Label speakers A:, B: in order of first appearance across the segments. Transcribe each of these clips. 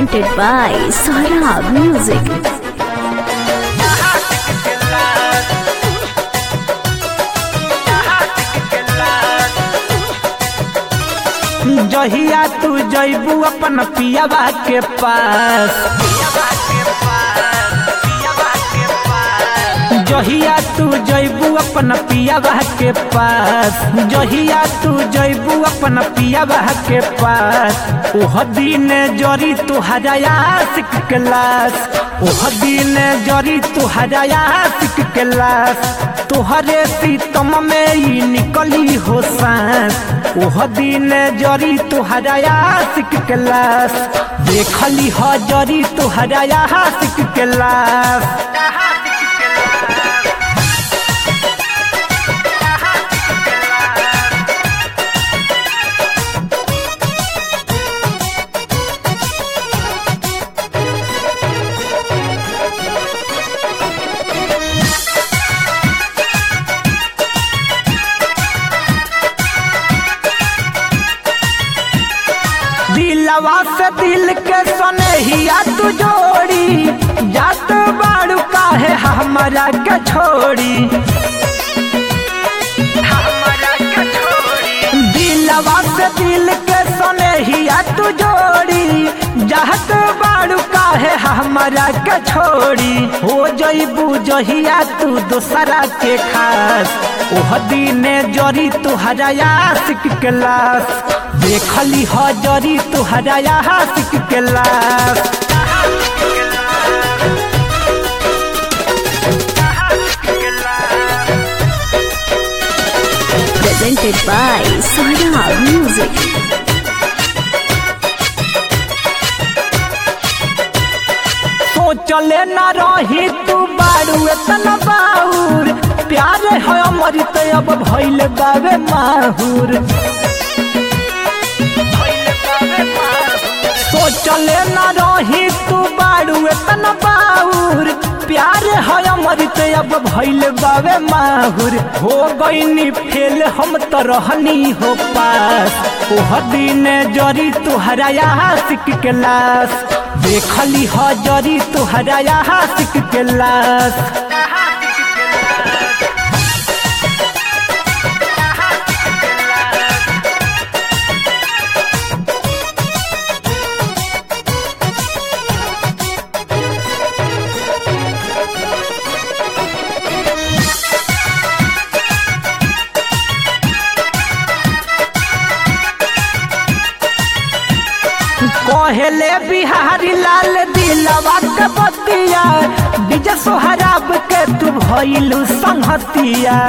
A: presented by Saurabh Music.
B: जहिया तू जैबू अपन पियाबा के पास जहिया तू जैबू अपन पियाबा के पास जहिया तू जैबू अपन पियाबा के पास ओह दिन जरी तू हजाया सिक क्लास ओह दिन जरी तू हजाया सिक क्लास तोहरे सीतम में ही निकली हो सांस ओह दिन जरी तू हजाया सिक क्लास देखली ह जरी तू हजाया सिक क्लास दिलवा से दिल के सनहिया तू जोड़ी जात बाड़ू काहे हमारा के छोड़ी दिलवा से दिल के सनहिया तू जोड़ी जात बाड़ू काहे हमारा के छोड़ी हो जईबू जहिया तू दोसरा के खास ओह दिने जरी तू हजाया सिक क्लास देखली ह जरी तू हजाया सिक class
A: Presented by Saurabh Music.
B: सोचले न रही तू बारू एतना बाउर प्यार है अमृत अब भइल बावे माहुर सोचले न रही तू बारू एतना बाउर प्यार है अमृत अब भइल बावे माहुर हो गईनी फेल हम तो रहनी हो पास ओह दिन जरी तू हराया सिक क्लास देखली ह जरी तू हराया सिक क्लास कहले बिहारी लाल दिलवा के बतिया विजय सोहराब के तू भइलू संहतिया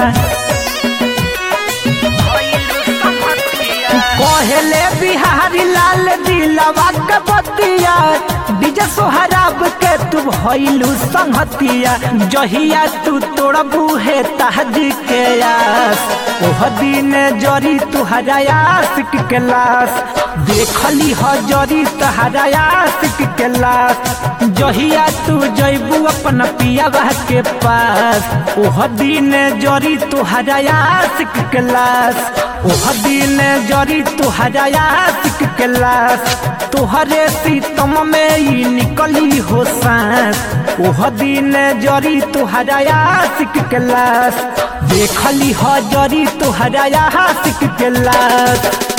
B: कहले बिहारी लाल दिलवा के बतिया विजय सोहराब के तू भइलू संहतिया जहिया तू तोड़बू है तहजी के आस ओह दिन जरी तू हजाया सिक क्लास देखली ह जरी तहराया सिक क्लास जहिया तू जैबू अपन पियाबा के पास ओह दिन जरी तू हजाया सिक क्लास ओह दिन जरी तू हजाया सिक क्लास तोहरे सीतम में ही निकली हो सांस ओह दिन जरी तू हजाया सिक क्लास देखली ह जरी तू हजाया सिक क्लास